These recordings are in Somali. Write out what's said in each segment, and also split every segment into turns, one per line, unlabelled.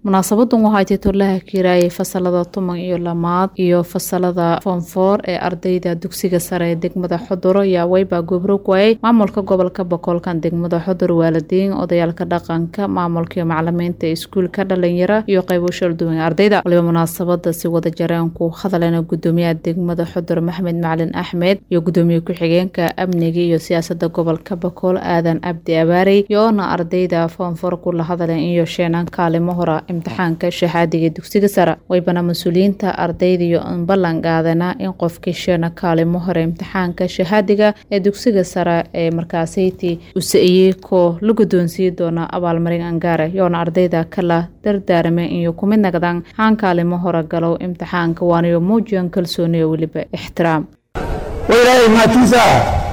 munaasabadan waxaa titulaha kiiraayay fasalada tuman iyo lamaad iyo fasalada foonfoor ee ardayda dugsiga sare ee degmada xuduro ayaa weyba goobroog waayay maamulka gobolka boqolkan degmada xudur waalidiin odayaalka dhaqanka maamulka iyo macalimiinta iskuulka dhalinyaro iyo qaybo shalduwan ardayda waliba munaasabada si wada jareen ku hadalena gudoomiyaha degmada xudur maxmed macalin axmed iyo gudoomiye ku-xigeenka amniga iyo siyaasada gobolka boqol aadan cabdi abaarey iyoona ardayda foonfoor kula hadaleen iyo sheenan kaalimo hora imtixaanka shahaadiga dugsiga sare waybana mas-uuliyiinta ardayda iyo ballan qaadana in qofkii sheena kaalimo hore imtixaanka shahaadiga ee dugsiga sare ee markaasayti usa-iyey koo la guddoonsiin doona abaalmarin angaare yoona ardayda kala dardaarame iyo kumid nagdaan haan kaalimo hore galow imtixaanka waanayo muujiyan kalsooniyo weliba ixtiraam
wailaahay maatiisa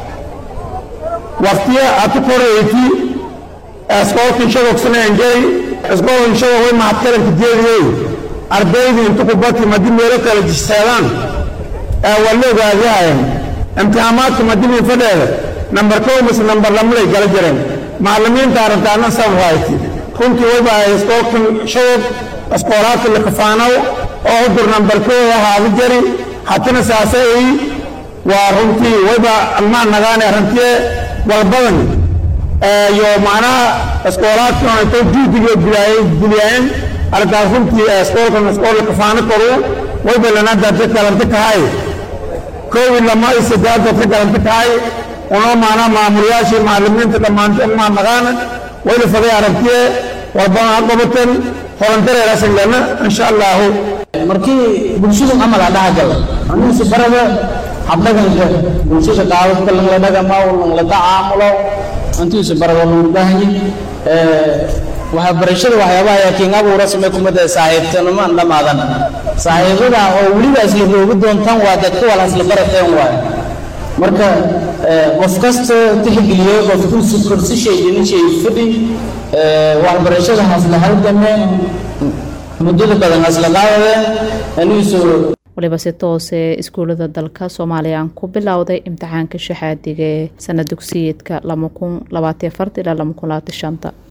waqtiya aad ku korayti iskoolkii shadogsanayangey iskoolkan shadog way mahadkaranka jeediyey ardaydii intu ku bati madi meelo kala jiseedaan waa la ogaadiyaayan imtixaamaadka madibin fadheeda nambar kow mise nambar lamalay gala jireen macallimiinta arrintaana sabrayti runtii wayba iskoolkan shadog iskoolaadka likafaanow oo udur nambar kow ahaada jari hatina saasa ay waa runtii wayba almaan nagaane arrintiye walbadan iyo macnaha iskoolaadkan intay juudiga guliyayeen arrintaas runtii iskoolkan iskool kafaano koru wayba lana dadka galanta kahay koowi lama iyo saddex dadka galanta kahay una macnaha maamulayaashii macallimiinta dhammaanteen maa nagaana wayla faday arrintiye walbadan ha qabatan horandareerasan lana insha allahu
markii bulshadu camal a dhaha gal anigiisi barada habdhaganka bulshada qaababka langla dhagama langla tacaamulo intiisu barada lagu baahanyay waxaa barashada waxyaabaha yaakiin abuura samee kumada saaxiibtinimaan dhammaadan saaxiibada oo weliba isla roogi doontaan waa dadka wala isla barateen waay marka qof kasta tixgeliyo qofkuusu korsishay dhinishay fadhi waxbarashada hasla halgameen muddada badan hasla qaadadeen anigiisu
waliba si toose iskuullada dalka soomaaliya aan ku bilowday imtixaanka shahaadiga ee sana dugsiyeedka lama kun labaatiyo afart ilaa lama kun labaatiyo shanta